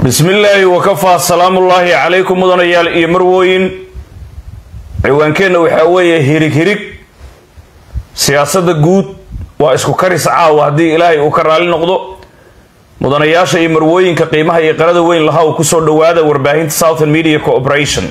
bismillaahi wakafaa salaamullaahi calaykum mudanayaal iyo marwooyin ciwaankeenna waxaa weeye hirig hirig siyaasadda guud waa isku karis caawa haddii ilaahay uu ka raali noqdo mudanayaasha iyo marwooyinka qiimaha iyo qarada weyn laha uu kusoo dhowaada warbaahinta southern media cooperation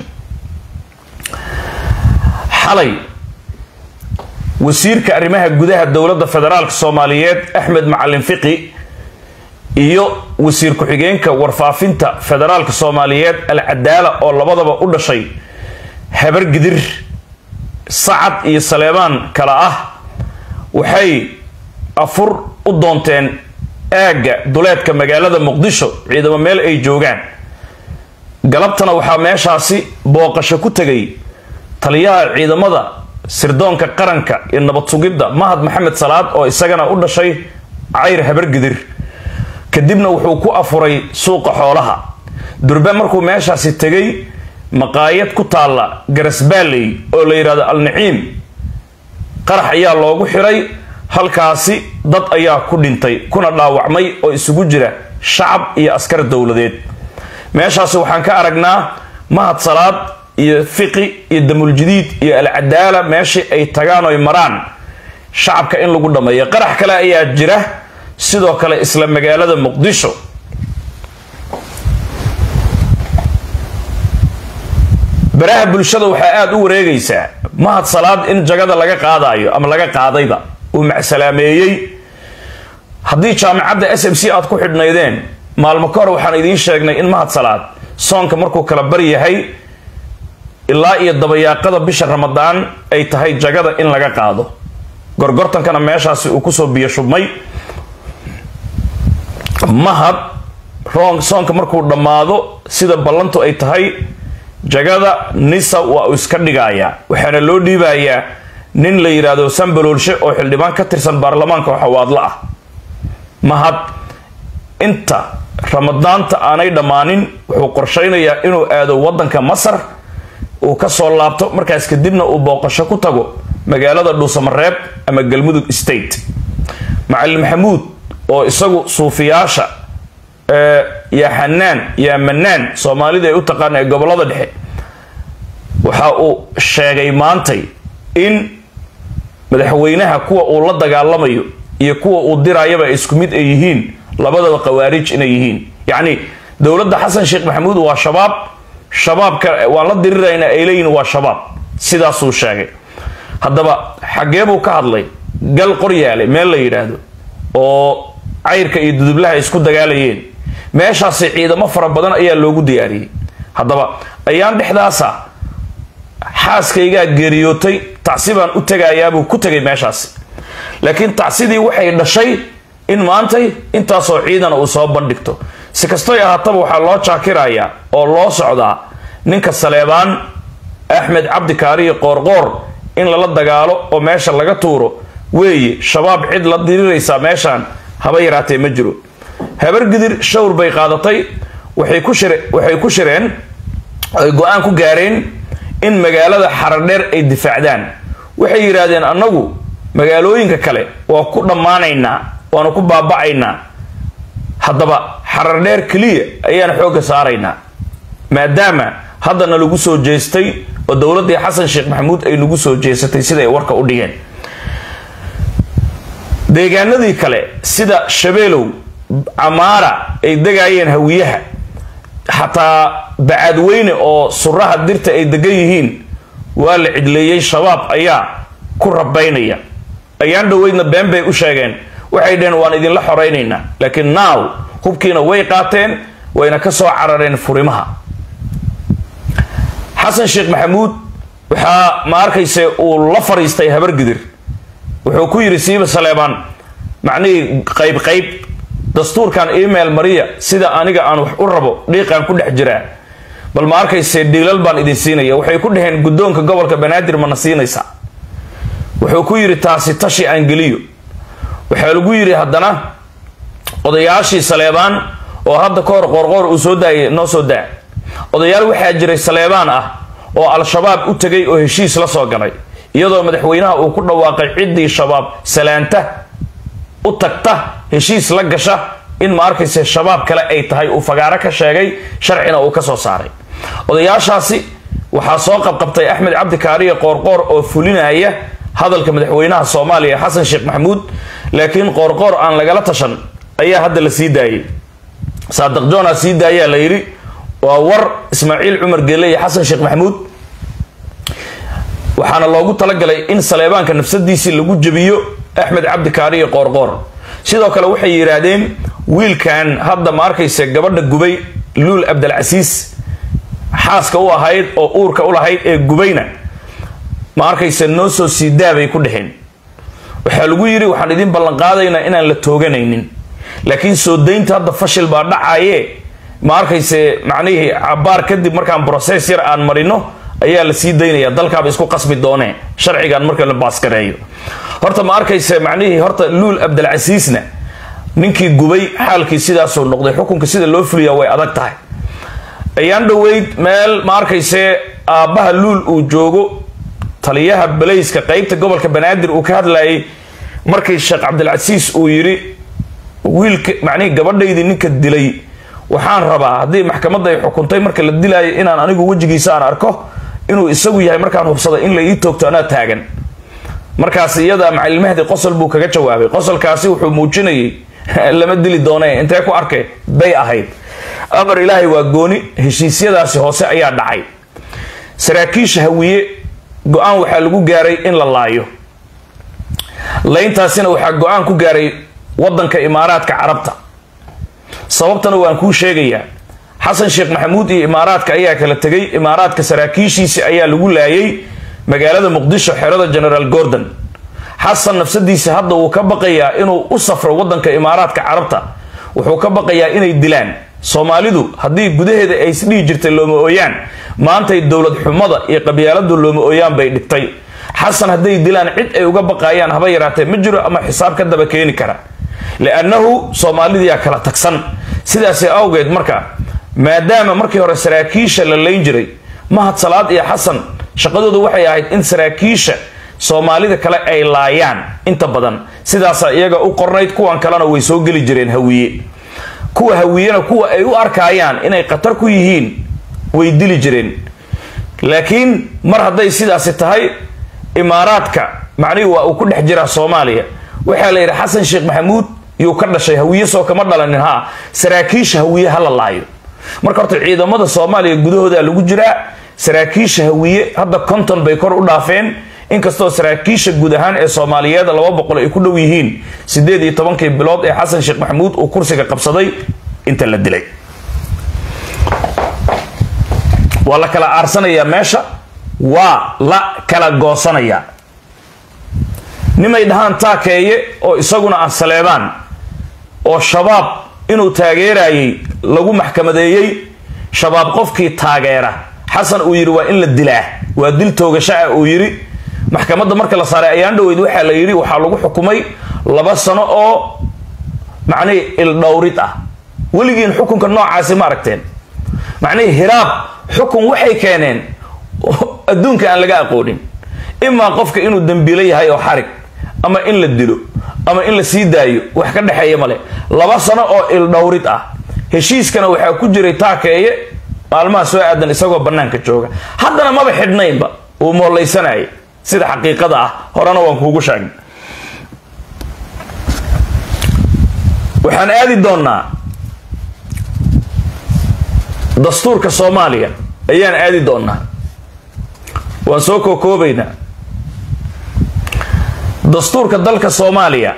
xalay wasiirka arrimaha gudaha dowladda federaalk soomaaliyeed axmed macalin fiqi iyo wasiir ku-xigeenka warfaafinta federaalka soomaaliyeed alcadaala oo labadaba u dhashay habar gidir sacad iyo saleebaan kale ah waxay afur u doonteen aagga duleedka magaalada muqdisho ciidamo meel ay joogaan galabtana waxaa meeshaasi booqasho ku tegay taliyaha ciidamada sirdoonka qaranka iyo nabad sugidda mahad maxamed salaad oo isagana u dhashay cayr habargidir kadibna wuxuu ku afuray suuqa xoolaha durbe markuu meeshaasi tegay maqaayad ku taalla garasbaaley oo la yidhahdo alnaciim qarax ayaa loogu xiray halkaasi dad ayaa ku dhintay kuna dhaawacmay oo isugu jira shacab iyo askar dowladeed meeshaasi waxaan ka aragnaa mahad salaad iyo fiqi iyo damuuljidiid iyo alcadaala meeshii ay tagaan oy maraan shacabka in lagu dhammeeyo qarax kale ayaa jira sidoo kale isla magaalada muqdisho baraha bulshada waxaa aada u wareegaysaa mahad salaad in jagada laga qaadayo ama laga qaadayba uu macsalaameeyey haddii jaamacadda s m c aad ku xidhnaydeen maalmo ka hor waxaan idiin sheegnay in mahad salaad soonka markuu kala bar yahay ilaa iyo dabayaaqada bisha ramadaan ay tahay jagada in laga qaado gorgortankana meeshaasi uu kusoo biyo shubmay mahad roon soonka markuu dhammaado sida ballantu ay tahay jagada nisa waa uu iska dhigayaa waxaana loo dhiibayaa nin la yidhaahdo sambaloolshe oo xildhibaan ka tirsan baarlamaanka xawaadlo ah mahad inta ramadaanta aanay dhammaanin wuxuu qorshaynayaa inuu aado waddanka masar uu kasoo laabto markaas kadibna uu booqasho ku tago magaalada dhuusamareeb ama galmudug state macalin maxamuud oo isagu suufiyaasha yaa xanaan yaa manaan soomaalida ay u taqaana ee gobolada dhexe waxa uu sheegay maantay in madaxweynaha kuwa uu la dagaalamayo iyo kuwa uu dirayaba ay isku mid ay yihiin labadaba khawaarij inay yihiin yacni dowladda xasan sheekh maxamuud waa shabaab shabaabka waan la diriraynaa ay leeyihin waa shabaab sidaasuu sheegay haddaba xaggee buu ka hadlay gal qoryaale meel la yidhaahdo oo cayrka iyo dudublaha isku dagaalayeen meeshaasi ciidamo fara badan ayaa loogu diyaariyey haddaba ayaan dhexdaasa xaaskaygaa geeriyootay tacsi baan u tegayaabuu ku tegay meeshaasi laakiin tacsidii waxay dhashay in maantay intaasoo ciidana uu soo bandhigto si kastoy ahaataba waxaa loo jaakirayaa oo loo socdaa ninka saleebaan axmed cabdi kaariyo qoorqoor in lala dagaalo oo meesha laga tuuro weeye shabaab cid la diriraysaa meeshaan haba yaraatee ma jiro habargidir shawr bay qaadatay waxay ku shire waxay ku shireen ay go-aan ku gaareen in magaalada xaradheer ay difaacdaan waxay yidhaahdeen annagu magaalooyinka kale waa ku dhammaanaynaa waanu ku baaba'aynaa haddaba xarardheer keliya ayaan xoogga saaraynaa maadaama haddana lagu soo jeestay oo dowladdii xasan sheekh maxamuud ay nagu soo jeesatay sida ay warka u dhigeen deegaanadii kale sida shabeelow camaara ay degaayeen hawiyaha xataa bacadweyne oo suraha dirta ay degan yihiin waa la cidleeyey shabaab ayaa ku rabaynaya ayaan dhoweydna been bay u sheegeen waxay dhaheen waan idinla xoraynaynaa laakiin naaw hubkiina way qaateen wayna ka soo carareen furimaha xasan sheekh maxamuud waxaa ma arkayse uu la fariistay habargidir wuxuu ku yidhi siiba saleebaan macnihii qayb qayb dastuurkan email mariya sida aniga aan wax u rabo dhiiqaan ku dhex jiraa bal ma arkayse dhiilal baan idin siinaya waxay ku dhaheen guddoonka gobolka banaadir mana siinaysaa wuxuu ku yidhi taasi tashi aan geliyo waxaa lagu yidhi haddana odayaashii saleebaan oo hadda ka hor qoorqoor uu soo daayay noo soo daa odayaal waxaa jiray saleebaan ah oo al-shabaab u tegay oo heshiis la soo galay iyadoo madaxweynaha uu ku dhawaaqay ciddii shabaab salaanta u tagta heshiis la gasha in ma arkayse shabaab kale ay tahay uu fagaaro ka sheegay sharcina uu ka soo saaray odayaashaasi waxaa soo qabqabtay axmed cabdi kaariye qoorqoor oo fulinaya hadalka madaxweynaha soomaaliya xasan sheekh maxamuud laakiin qoorqoor aan lagala tashan ayaa hadda la sii daayay saadiq joona sii daayaa la yidhi waa war ismaaciil cumar geele iyo xasan sheekh maxamuud waxaana loogu talagalay in saleebaanka nafsadiisii lagu jebiyo axmed cabdi kaariye qoorqoor sidoo kale waxay yidhaahdeen wiilkan hadda ma arkayse gabadha gubay luul abdalcasiis xaaska u ahayd oo uurka u lahayd ee gubayna ma arkayse noo soo sii daabay ku dheheen waxaa lagu yidhi waxaan idin ballanqaadaynaa inaan la tooganaynin laakiin soo daynta hadda fashil baa dhacaye ma arkayse macnihii cabaar kadib markaan broses yar aan marino ayaa la sii daynaya dalkaaba isku qasbi doonee sharcigan marka la baaskareeyo horta ma arkayse macnihii horta luul abdalcasiisna ninkii gubay xaalkii sidaasuu noqday xukunka sida loo fuliyaa way adag tahay ayaan dhoweyd meel ma arkayse aabbaha luul uu joogo taliyaha balayska qeybta gobolka banaadir uu ka hadlayay markii sheekh cabdilcasiis uu yidhi wiilka macnihii gabadhaydii ninka dilay waxaan rabaa haddii maxkamadda ay xukuntay marka la dilaayo inaan anigu wejigiisa aan arko inuu isagu yahay markaan hubsaday in la ii toogto anaa taagan markaas iyada macalilmahdi qosol buu kaga jawaabay qosolkaasi wuxuu muujinayay lama dili doone intee ku arkay bay ahayd amar ilaahay waa gooni heshiisyadaasi hoose ayaa dhacay saraakiisha hawiye go-aan waxaa lagu gaaray in la laayo layntaasina waxaa go-aan ku gaaray wadanka imaaraadka carabta sababtana waan kuu sheegayaa xasan sheekh maxamuud iyo imaaraadka ayaa kala tegay imaaraadka saraakiishiisi ayaa lagu laayay magaalada muqdisho xerada generaal gordon xasan nafsadiisa hadda wuu ka baqayaa inuu u safro wadanka imaaraadka carabta wuxuu ka baqayaa inay dilaan soomaalidu haddii gudaheeda ay isdhihi jirtay looma ooyaan maantay dowlad xumada iyo qabyaaladu looma ooyaan bay dhigtay xasan hadday dilaan cid ay uga baqayaan haba yaraatee ma jiro ama xisaab ka daba keeni kara liannahu soomaalidiyaa kala tagsan sidaasi awgeed marka maadaama markii hore saraakiisha la layn jiray mahad salaad iyo xasan shaqadoodu waxay ahayd in saraakiisha soomaalida kale ay laayaan inta badan sidaasa iyaga u qornayd kuwan kalena way soo geli jireen hawiye kuwa hawiyena kuwa ay u arkayaan inay khatar ku yihiin way dili jireen laakiin mar hadday sidaasi tahay imaaraadka macnihii waa uu ku dhex jiraa soomaaliya waxaa la yidhi xasan sheekh maxamuud yuu ka dhashay hawiye soo kama dhalanin ha saraakiisha hawiye ha la laayo marka horta ciidamada soomaaliya gudahooda lagu jiraa saraakiisha hawiye hadda konton bay kor u dhaafeen inkastoo saraakiisha guud ahaan ee soomaaliyeed laba boqol ay ku dhow yihiin sideed iyo tobankii bilood ee xasan sheekh maxamuud uu kursiga qabsaday inta la dilay waa la kala aarsanayaa meesha waa la kala goosanayaa nimay dhahaan taakeeye oo isaguna ah saleebaan oo shabaab inuu taageerayay lagu maxkamadeeyey shabaab qofkii taageera xasan uu yidhi waa in la dilaa waa dil toogashaa uu yidhi maxkamadda marka la saaray ayaan dhoweyd waxaa la yidhi waxaa lagu xukumay laba sano oo macnihii ildhowrid ah weligiin xukunka noocaasi ma aragteen macnihii hiraab xukun waxay keeneen adduunka aan laga aqoonin imaa qofka inuu dembiilo yahay oo xarig ama in la dilo ama in la sii daayo wax ka dhexeeya male laba sano oo ildhowrid ah heshiiskana waxaa ku jiray taakeeye maalmaha soo aadan isagoo bannaanka jooga haddana maba xidhnaynba uu moollaysanaya sida xaqiiqada ah horena waan kuugu sheegnay waxaan aadi doonnaa dastuurka soomaaliya ayaan aadi doonnaa waan soo kookoobaynaa dastuurka dalka soomaaliya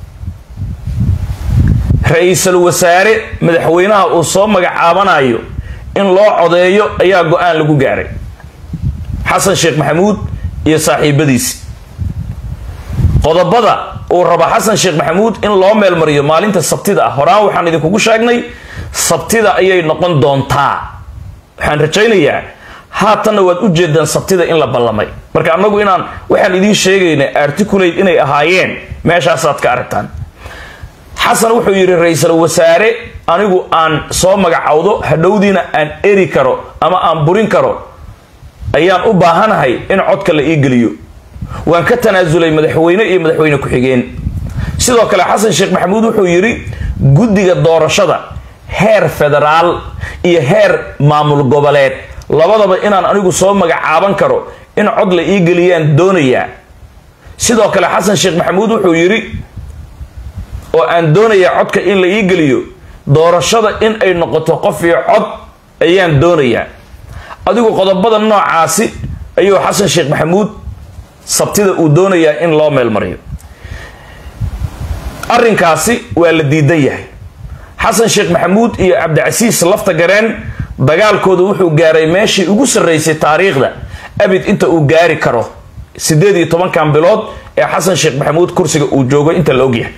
ra-iisul wasaare madaxweynaha uu soo magacaabanayo in loo codeeyo ayaa go-aan lagu gaaray xasan sheekh maxamuud iyo saaxiibadiisi qodobada uu rabo xasan sheekh maxamuud in loo meelmariyo maalinta sabtida ah horaan waxaan idinkugu sheegnay sabtida ayay noqon doontaa waxaan rajaynayaa haatanna waad u jeedaan sabtida in la ballamay marka annagu inaan waxaan idiin sheegaynay articulate inay ahaayeen meeshaasaad ka aragtaan xasan wuxuu yidhi ra-iisul wasaare anigu aan soo magacowdo hadhowdiina aan eri karo ama aan burin karo ayaan u baahanahay in codka la ii geliyo waan ka tanaasulay madaxweyne iyo madaxweyne ku-xigeen sidoo kale xasan sheekh maxamuud wuxuu yidhi guddiga doorashada heer federaal iyo heer maamul goboleed labadaba inaan anigu soo magacaaban karo in cod la ii geliyaan doonayaa sidoo kale xasan sheekh maxamuud wuxuu yidhi oo aan doonayaa codka in la ii geliyo doorashada in ay noqoto qof iyo cod ayaan doonayaa adigu qodobada noocaasi ayuu xasan sheekh maxamuud sabtida uu doonayaa in loo meelmariyo arrinkaasi waa la diidan yahay xasan sheekh maxamuud iyo cabdicasiis lafta gareen dagaalkooda wuxuu gaaray meeshii ugu sarraysay taariikhda abid inta uu gaari karo siddeed iyo tobankan bilood ee xasan sheekh maxamuud kursiga uu joogo inta la ogyahay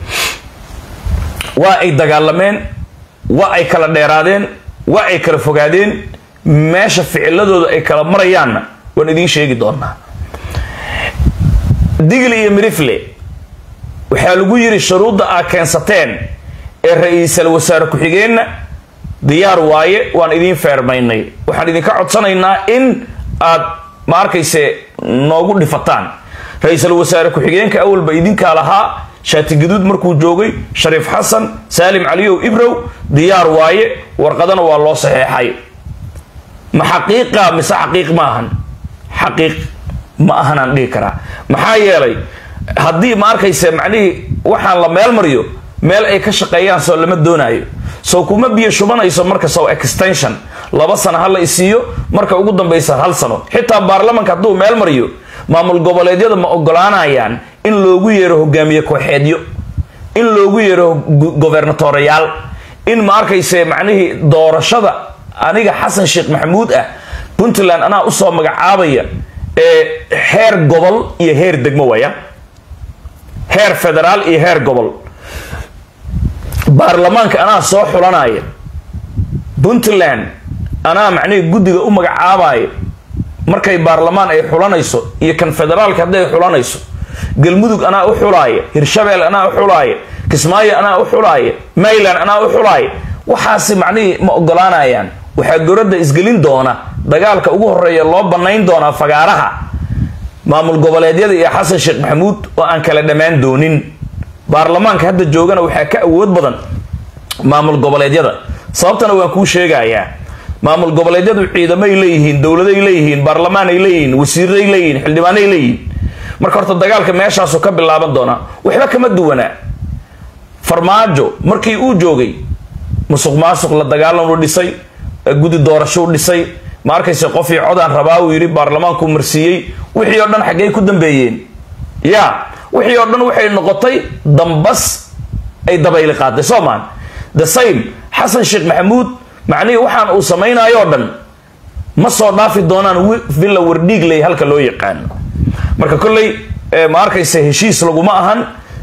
waa ay dagaalameen waa ay kala dheeraadeen waa ay kala fogaadeen meesha ficiladooda ay kala marayaanna waan idiin sheegi doonaa digli iyo mirifle waxaa lagu yidhi shuruudda aa keensateen ee ra-iisal wasaare ku-xigeenna diyaar waaye waan idiin feermaynay waxaan idinka codsanaynaa in aad ma arkayse noogu dhifataan ra-iisal wasaare ku-xigeenka awalba idinkaa lahaa shaati gaduud markuu joogay shariif xasan saalim caliyow ibrow diyaar waaye warqadana waa loo saxeexay ma xaqiiqa mise xaqiiq ma ahan xaqiiq ma ahanaan dhihi karaa maxaa yeelay haddii ma arkayse macnihii waxaan la meel mariyo meel ay ka shaqeeyaan soo lama doonaayo sow kuma biyo shubanayso marka sow extension laba sano ha la isiiyo marka ugu dambaysa hal sano xitaa baarlamanka hadduu meel mariyo maamul goboleedyada ma ogolaanayaan in loogu yeero hogaamiye kooxeedyo in loogu yeero gobernatoreyaal in ma arkayse macnihii doorashada aniga xasan sheekh maxamuud ah puntland anaa usoo magacaabaya ee heer gobol iyo heer degmo waya heer federaal iyo heer gobol baarlamaanka anaa soo xulanaya puntland anaa macnihii guddiga u magacaabaya markay baarlamaan ay xulanayso iyo kan federaalka hadday xulanayso galmudug anaa u xulaaya hirshabeel anaa u xulaaya kismaayo anaa u xulaaya mayland anaa u xulaaya waxaasi macnihii ma ogolaanayaan waxaa goradda isgelin doona dagaalka ugu horeeya loo banayn doonaa fagaaraha maamul goboleedyada iyo xasan sheekh maxamuud oo aan kala dhammaan doonin baarlamaanka hadda joogana waxaa ka awood badan maamul goboleedyada sababtana waan kuu sheegayaa maamul goboleedyadu ciidamay leeyihiin dowladay leeyihiin baarlamaanay leeyihiin wasiiray leeyihiin xildhibaanay leeyihiin marka horta dagaalka meeshaasu ka bilaaban doonaa waxba kama duwanaa farmaajo markii uu joogay musuq maasuq la dagaalan u dhisay guddi doorasho u dhisay ma arkayse qofii codaan rabaa uu yidhi baarlamaankuu marsiiyey wixii oo dhan xaggey ku dambeeyeen ya wixii oo dhan waxay noqotay dambas ay dabayli qaaday soo maan the same xasan sheekh maxamuud macnihii waxaan uu samaynayo dhan ma soo dhaafi doonaan villa wardhiigley halka loo yaqaano marka kolley ma arkayse heshiis laguma ahan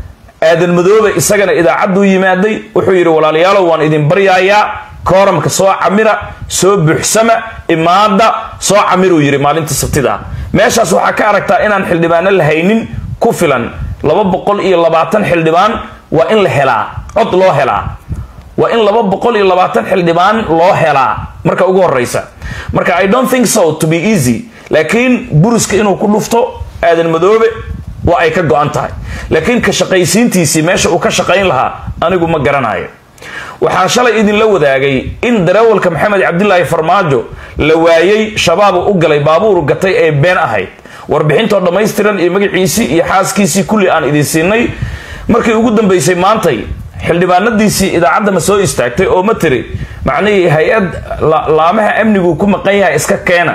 aadan madoobe isagana idaacadduu yimaaday wuxuu yidhi walaalayaalow waan idin baryaayaa kooramka soo camira soo buuxsama imaada soo camiruu yidhi maalinta sabtida meeshaas waxaa ka aragtaa inaan xildhibaano la haynin ku filan laba boqol iyo labaatan xildhibaan waa in la helaa cod loo helaa waa in laba boqol iyo labaatan xildhibaan loo helaa marka ugu horeysa marka i don't think so to be easy laakiin buriska inuu ku dhufto aadan madoobe waa ay ka go-an tahay laakiin ka shaqaysiintiisii meesha uu ka shaqayn lahaa anigu ma garanayo waxaan shalay idinla wadaagay in darawalka maxamed cabdilaahi farmaajo la waayey shabaabu u galay baabuur gatay ee been ahayd warbixintoo dhammaystiran iyo magaciisii iyo xaaskiisii kulli aan idin siinay markii ugu dambeysay maantay xildhibaanadiisii idaacadda ma soo istaagtay oo ma tiri macnihii hay-ad laamaha amnigu ku maqan yahay iska keena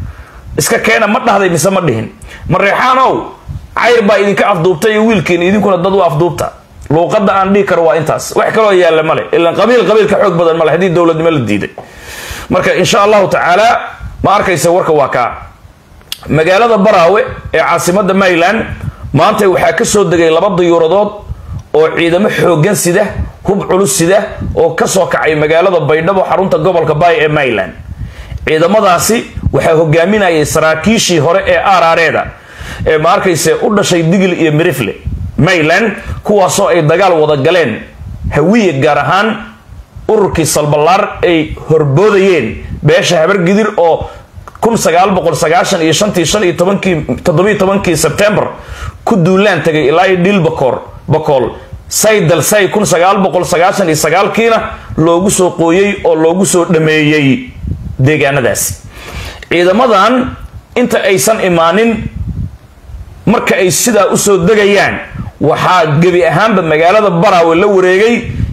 iska keena ma dhahday mise ma dhihin mareexaanow cayr baa idinka afduubtay iyo wiilkiina idinkuna dad u afduubta luuqadda aan dhihi karo waa intaas wax kaloo yaalla male ilan qabiil qabiil ka xoog badan male haddii dowladnimo la diiday marka insha allahu tacaala ma arkaysa warka waa kaa magaalada baraawe ee caasimada mayland maanta waxaa ka soo degay laba dayuuradood oo ciidamo xooggan sida hub culus sida oo kasoo kacay magaalada baydhabo xarunta gobolka baay ee mayland ciidamadaasi waxaa hogaaminayay saraakiishii hore ee aarareeda ee ma arkayse u dhashay digil iyo mirifle mayland kuwaasoo ay dagaal wada galeen hawiye gaar ahaan ururkii salbalaar ay horboodayeen beesha habargidir oo kun sagaal boqol sagaashan iyo shantii shan iyo tobankii toddobiyo tobankii sebtembar ku duulaan tagay ilaa iyo dhilbakoor boqol saydal say kun sagaal boqol sagaashan iyo sagaalkiina loogu soo qooyey oo loogu soo dhameeyey deegaanadaasi ciidamadan inta aysan imaanin marka ay sidaa usoo degayaan waxaa gebi ahaanba magaalada baraawe la wareegay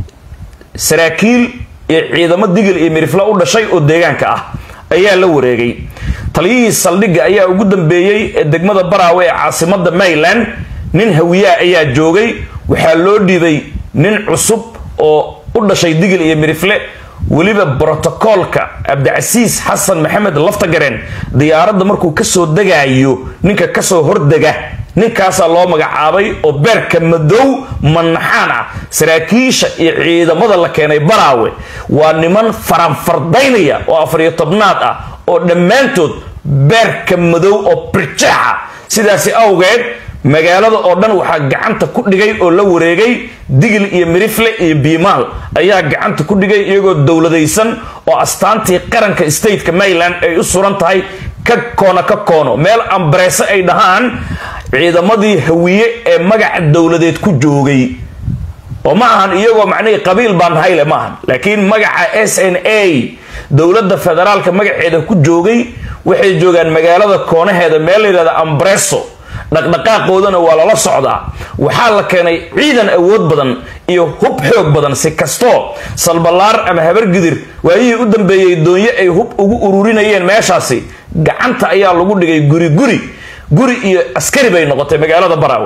saraakiil iyo ciidamo digil iyo mirifla u dhashay oo deegaanka ah ayaa la wareegay taliyihii saldhigga ayaa ugu dambeeyey ee degmada baraawe ee caasimada mayland nin hawiyaa ayaa joogay waxaa loo dhiibay nin cusub oo u dhashay digil iyo mirifle weliba brotocoolka cabdicasiis xasan maxamed laftagareen diyaaradda markuu kasoo degaayo ninka kasoo hordega ninkaasaa loo magacaabay oo beerka madow manaxaan ah saraakiisha iyo ciidamada la keenay baraawe waa niman faranfardaynaya oo afariyo tobnaad ah oo dhammaantood beerka madow oo birjaaxa sidaasi awgeed magaalada oo dhan waxaa gacanta ku dhigay oo la wareegay digil iyo mirifle iyo biimaal ayaa gacanta ku dhigay iyagoo dowladaysan oo astaantii qaranka stateka mayland ay u suran tahay ka koono ka koono meel ambareese ay dhahaan ciidamadii hawiye ee magaca dowladeed ku joogay oo ma ahan iyagoo macnihii qabiil baan hayle ma ahan laakiin magaca s n a dowladda federaalka magaceeda ku joogay waxay joogaan magaalada koonaheeda meel la yidhahda ambreso dhaqdhaqaaqoodana waa lala socdaa waxaa la keenay ciidan awood badan iyo hub xoog badan si kastoo salbalaar ama habargidir waayihii u dambeeyey doonyo ay hub ugu ururinayeen meeshaasi gacanta ayaa lagu dhigay guri guri guri iyo askari bay noqotay magaalada baraawe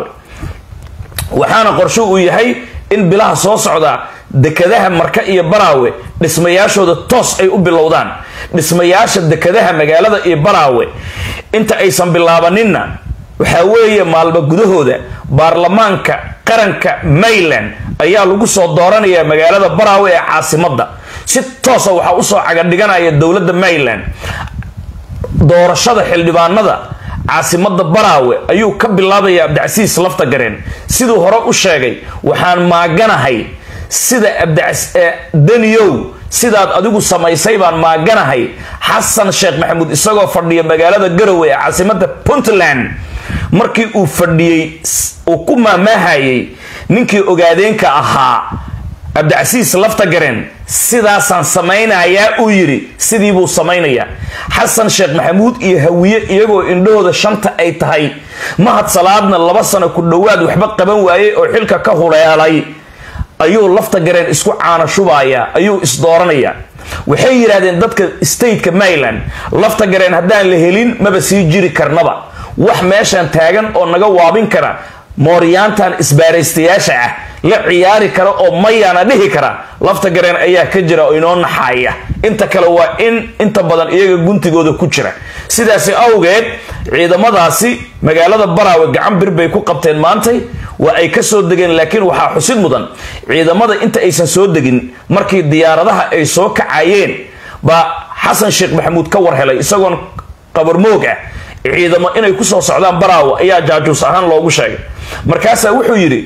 waxaana qorsho uu yahay in bilaha soo socda dekadaha marka iyo baraawe dhismayaashooda toos ay u bilowdaan dhismayaasha dekadaha magaalada iyo baraawe inta aysan bilaabaninna waxaa weeye maalmo gudahooda baarlamaanka qaranka mayland ayaa lagu soo dooranayaa magaalada baraawe ee caasimadda si toosa waxaa usoo cagadhiganaya dowladda mayland doorashada xildhibaanada caasimada baraawe ayuu ka bilaabaya cabdicasiis laftagareen siduu hore u sheegay waxaan maaganahay sida daniyow sidaad adigu samaysay baan maaganahay xasan sheekh maxamuud isagoo fadhiya magaalada garowe ee caasimada puntland markii uu fadhiyey uu ku maamaahayay ninkii ogaadeenka ahaa cabdicasiis laftagareen sidaasaan samaynayaa uu yidhi sidii buu samaynayaa xasan sheekh maxamuud iyo hawiye iyagoo indhahooda shanta ay tahay mahad salaadna laba sano ku dhowaad waxba qaban waayey oo xilka ka huleelay ayuu laftagareen isku caana shubayaa ayuu isdooranayaa waxay yidhahdeen dadka stateka mayland laftagareen haddaan la helin maba sii jiri karnaba wax meeshan taagan oo naga waabin kara mooryaantan isbaaraystayaasha ah la ciyaari kara oo mayaana dhihi kara lafta gareen ayaa ka jira oo inoo naxaaya inta kale waa in inta badan iyaga guntigooda ku jira sidaasi awgeed ciidamadaasi magaalada baraawe gacan bir bay ku qabteen maantay waa ay ka soo degeen laakiin waxaa xusid mudan ciidamada inta aysan soo degin markii diyaaradaha ay soo kacayeen baa xasan sheekh maxamuud ka war helay isagoon qabarmoog ah ciidamo inay kusoo socdaan baraawe ayaa jaajuus ahaan loogu sheegay markaasaa wuxuu yidhi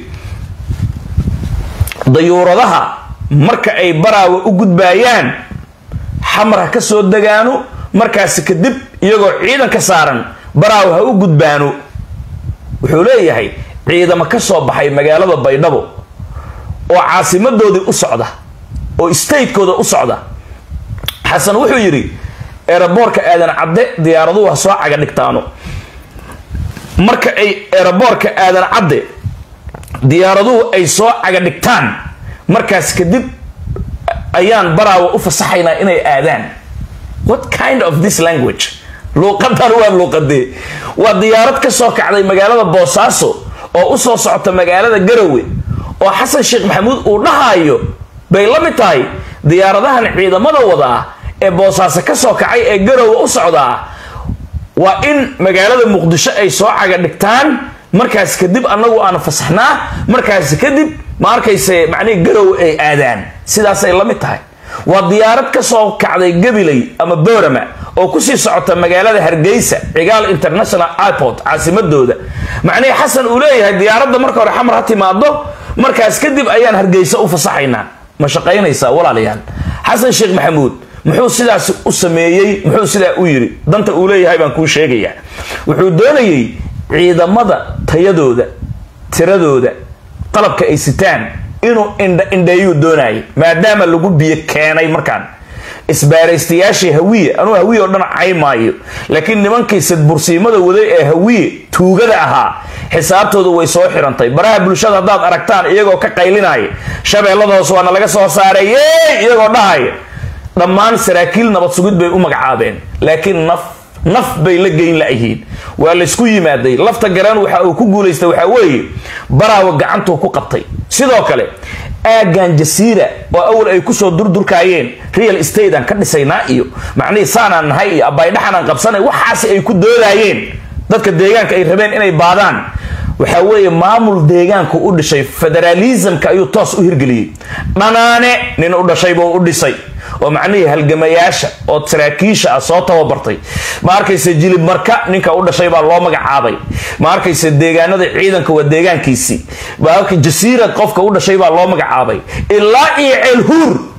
dayuuradaha marka ay baraawe u gudbaayaan xamar ha ka soo degaano markaasi kadib iyagoo ciidan ka saaran baraawe ha u gudbaano wuxuu leeyahay ciidamo ka soo baxay magaalada baydhabo oo caasimadoodii u socda oo statekooda u socda xasan wuxuu yidhi eeraboorka aadan cadde diyaaraduhu ha soo caga dhigtaano marka ay eeraboorka aadan cadde diyaaraduhu ay soo caga dhigtaan markaas kadib ayaan baraawa u fasaxaynaa inay aadaan what kind of this language luuqadan waa luuqadee waa diyaarad ka soo kacday magaalada boosaaso oo usoo socota magaalada garowe oo xasan sheekh maxamuud uu dhahayo bay la mid tahay diyaaradahan ciidamada wadaa ee boosaaso ka soo kacay ee garowe u socdaa waa in magaalada muqdisho ay soo caga dhigtaan markaas kadib annagu aan fasaxnaa markaas kadib ma arkayse macnihii garowe ay aadaan sidaasay la mid tahay waa diyaarad ka soo kacday gabiley ama boorama oo kusii socota magaalada hargeysa cigaal international airport caasimadooda macnihii xasan uu leeyahay diyaaradda marka hore xamar ha timaado markaas kadib ayaan hargeysa u fasaxaynaa ma shaqaynaysaa walaalayaal xasan sheekh maxamuud muxuu sidaas u sameeyey muxuu sidaa u yidhi danta uu leeyahay baan kuu sheegayaa wuxuu doonayey ciidamada tayadooda tiradooda qalabka ay sitaan inuu indheeyuu doonayay maadaama lagu biyo keenay markaan isbaaraystayaashii hawiye anuu hawiye oo dhan caymaayo laakiin nimankii sidbursiimada waday ee hawiye tuugada ahaa xisaabtoodu way soo xirantay baraha bulshada haddaad aragtaan iyagoo ka qaylinaya shabeellada hoos waana laga soo saaray yey iyagoo dhahaya dhammaan saraakiil nabad sugid bay u magacaabeen laakiin naf naf bay la geyn layihiin waa laysku yimaaday lafta garaan waxa uu ku guulaystay waxaa weeye baraawa gacantuu ku qabtay sidoo kale aagan jasiira oo awal ay kusoo durdurkaayeen real estate aan ka dhisaynaa iyo macnihii saanaan nahay iyo abaydhaxanaan qabsanay waxaas ay ku doodaayeen dadka deegaanka ay rabeen inay baadaan waxaa weeye maamul deegaanku u dhishay federaalismka ayuu toos u hirgeliyey dhanaane nin u dhashaybuu u dhisay oo macnihii halgamayaasha oo saraakiisha ah soo tababartay ma arkayse jilib marka ninka u dhashay baa loo magacaabay ma arkayse deegaanada ciidanka waa deegaankiisii jasiira qofka u dhashay baa loo magacaabay ilaa iyo ceelhuur